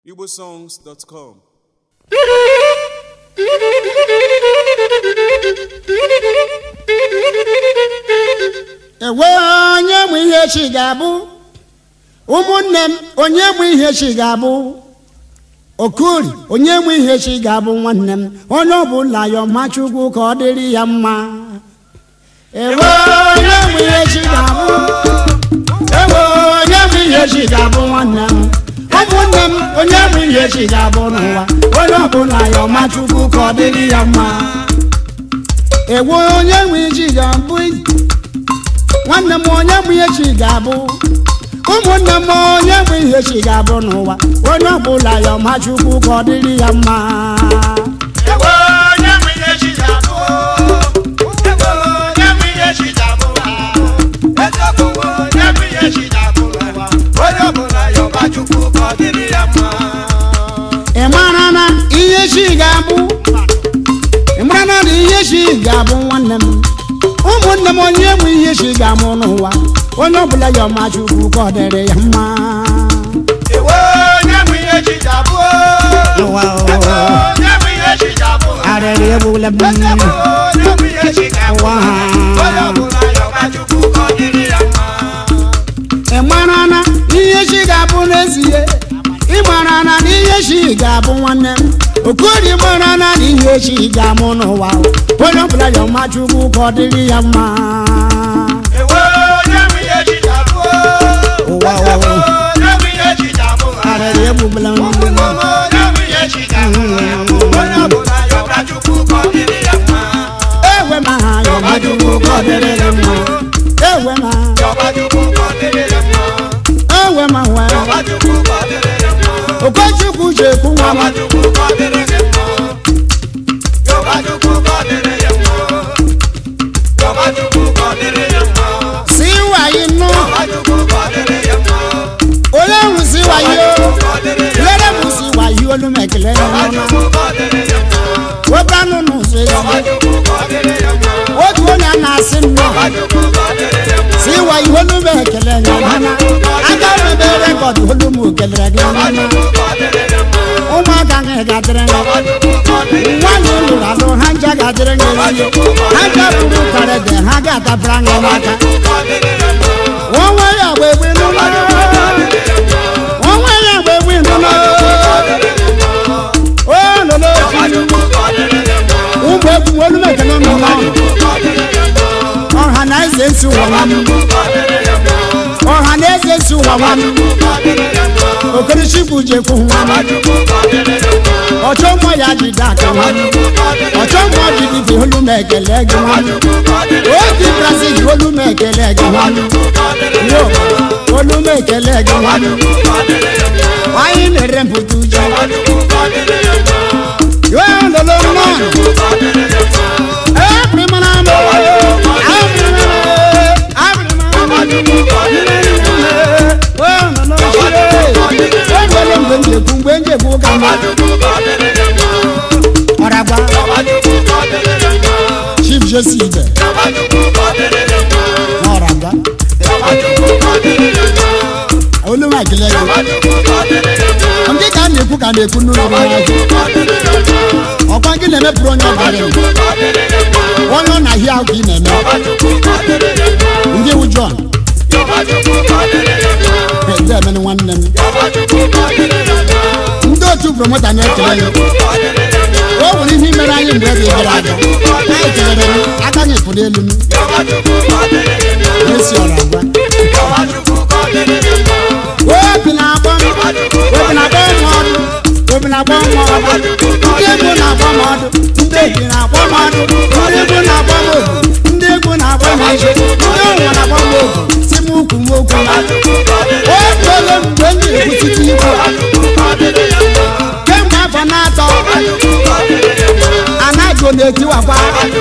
igbosongs.com ewe onye mụ ihe chi ga-abụ ụmụnne m onye mụ ihe chi ga-abụ okori onye mụ ihe chi ga-abụ nwanne m onye ọbụla ya ọma chukwu ka ọ dịrị ya mma ewe onye mụ ihe chi ga-abụ ewe onye mụ ihe chi ga-abụ nwanne m ụmụnne m onye mụ ihe chi ga-abụ n'ụwa onye ọbụla ya ọma chukwu ka ọ dịrị ya mma ewe onye mụ ihe chi ga-abụ nwanne m onye bụ ihe chi ga-abụ ụmụnne m onye bụ ihe chi ga-abụ n'ụwa onye ọbụla ya ọma chukwu ka ọ dịrị ya mma Ewo onye bụ ihe chi ga-abụ Ewo onye bụ ihe chi ga-abụ Eziokwu onye bụ ihe chi ga-abụ n'ụwa Onye ọbụla ya ọba Chukwu ka ọ dịrị ya mma ị mara na ihe chi ga-abụ ị mara na na ihe chi ga-abụ nwanne m ụmụnne m onye bụ ihe chi ga-amụ n'ụwa onye ọbụla ya ọma chukwu ka ọ dịrị ya mma Ewo onye bụ ihe chi ga-abụ Ụwa, Ewo ụwa. onye bụ ihe chi ga-abụ arịrị egbula m Eziokwu onye bụ ihe chi ga-abụ Ụwa. Onye ọbụla ya ọba Chukwu ka ọ dịrị ya mma ị mara na ihe chi ga-abụ n'ezie ị mara na ihe chi ga-abụ nwanne m okori mara na ihe chi ga-amụ n'ụwa onye ọbụla ya ọma chukwu ka ọ dịrị ya mma Ewo onye bụ ihe chi ga-abụ Ụwa, ụwa. Eziokwu onye bụ ihe chi ga-abụ arịrị egbubela m ewe ma ha ya ọma chukwu ka ọ dịrị ya mma ewe ma ewe ma nwe okochukwu ji ekwu nwa m si wayi nụ onye hụ si wayi o lere m si wayi olu m ekele ya ọma webe anụ n'ụzọ ya otu onye a na-asị nnọọ si wayi olu m ekele ya ọma aga m ebe rekọd olu m kelere gị ọma ụmụaka gị ga-adịrị gị nwaanyị lụrụ alụ ha nja ga-adịrị gị ezi ha nja bụrụ karịdị ha ga-adabara gị n'aka onwe ya gba egbe n'ụlọ onwe ya gba egbe n'ụlọ o lolo ụmụ egwu olu m ekele n'ụlọ ọha na eze nsi ụwa nwa m ọha na eze nsi ụwa nwa m okorichukwu jekwu nwa m ọchọ mmụọ ya jide aka nwa m ọchọ mmụọ jidide olu m ekele gị nwa m obi brazil olu m ekele gị nwa m yo olu m ekele gị nwa m anyị na-ere mpụta uju yo lolo mmanụ ebrimana m enwere mgbe m jekwu mgbe m jekwu ka mma ọragba chief jesi ibe na ọragba olu m ekele gị ndị ka a na-ekwu ka a na-ekwu n'ụlọ n'ahịa ọkwa gị na-emepụrụ onye ọbara onye ọ na-ahịa ahụ ka ị na-eme ndị wu John ndị emene nwanne m ndị otu promota na-ekele ya o nwere ihe mere anyị mgbe ebe gara aga anyị kelere m aka anyị pụrụ elu m esi ọra agwa obi na-agba m obi na-agba m ọdụ obi na-agba m ọdụ ndị egwu na-agba m ọdụ ndị obi na-agba m ọdụ ndị egwu na-agba m obu ndị egwu na-agba m ije ndị ụwa na-agba m obu si m ukwu m okwu otu ole mgbe m na-ekwutite ikwu kemgbe afọ na-atọ anaghị na-etiwakwa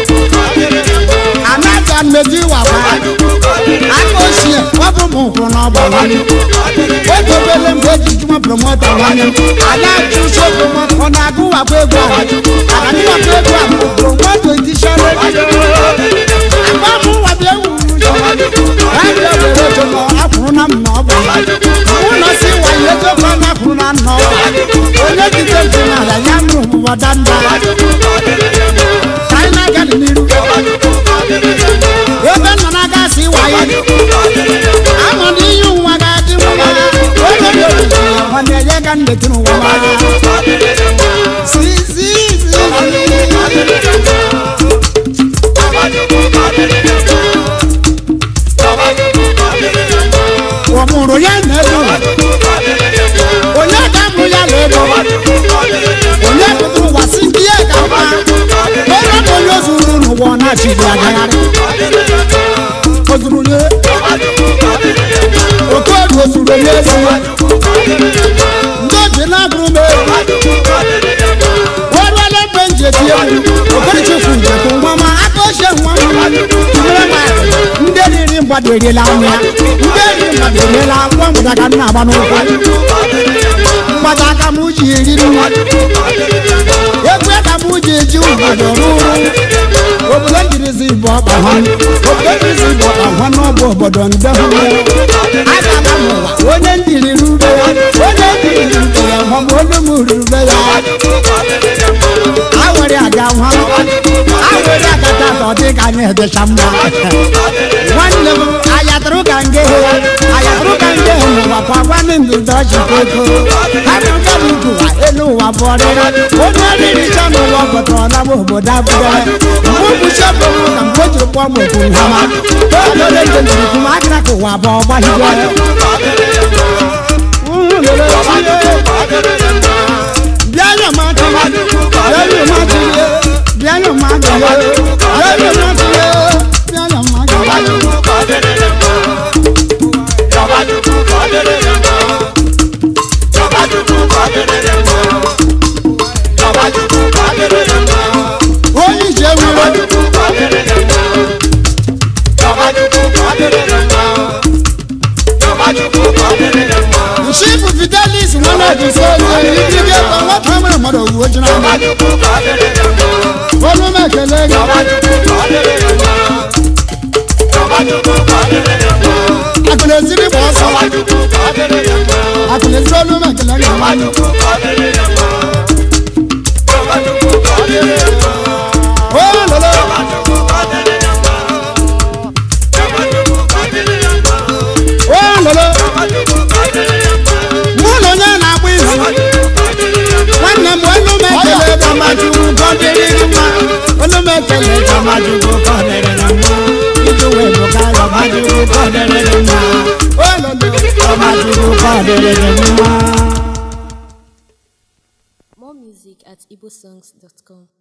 anaghị na-etiwakwa aka ochie ọ bụ m ụkwụ n'ọgba nwanne oge obele mgbe eji jụma promota nwanne m ada chụso promota ọ na-agụwakwa egwu ahụ agụwakwa egwu ahụ promoto edishọn agba m nwabịa ewu radio were ojo akwụrụ na m na ọ bụ ụlọ si wayo ego ka ọ na-akwụrụ na nnọọ onye jide ntị n'ala ya mụrụ ụbụbọ danda ka anyị na-aga n'iru ebe nọ na-aga asị wayo ama na ihe ụwa ga-adị mma oge dị obibi nwanne ya ga ndetụ n'ụwa si si si ọ mụrụ ya na-ego onye ka mụ ya na-ego onye pụtara ụwa si ndị ya ga mma ebe bụ onye zuru n'ụwa ọ na-achịghị agagharị o zuru onye okodu o zuru onye ezi ndị oji na-agụrụ m ego ọrụọla ebe m ji eti egwu okorichefu njekwu nwa ma aka ochie nwa m tinyere m akụ ndị riri mgbada eriela anya ndị riri mgbada eriela nwa mgbada ka m na-agba n'ụkwụ mgbada aka m ji eriri nwa egwu ka m ji eji obodo rụrụ obodo njirizi bụ ọkpa ha obodo njirizi bụ ọkpa ha n'ọbụ obodo nde hụ agala m ụwa onye ndiri rube ya onye ndiri rube ya ma ọ bụ onye m rube ya awere aga nwa awere agata ka ọ dị ka anyị edecha mma nwanne m ayatụrụ ka nge ayatụrụ ka nge n'ụwa kwa gwanị ndụdọ chikoko arụga m nkụwa elu ụwa bụọrịra onye riri cha n'ụwa pụtara m obodo abụdere mgbe ụbụchi bụ m ka mgbe o jiri kpọọ m okwu nhama olole njem jiri kwụ m akara ka ụwa bụ ọgbahigwe bịa nyọ m aka bịa nyọ m aka bịa nyọ m aka bịa nyọ m aka bịa nyọ m aka onye ije nwere chifu fidelis nwanne ojisi onye ndị gị ego nwata nwere mmadụ owuwe ji n'ama olu m ekele gị akụna eziri gba ọsọ akụna eziri olu m ekele gị o lolo o lolo mụ na onye na-agba izu nwanne m olu m ekele gamajugwu gọdịrị gị mma olu m ekele gamajugwu gọdịrị gị mma iji wee bụ ka gamajugwu gọdịrị gị mma o lolo gamajugwu gọdịrị gị mma More music at igbosongs.com.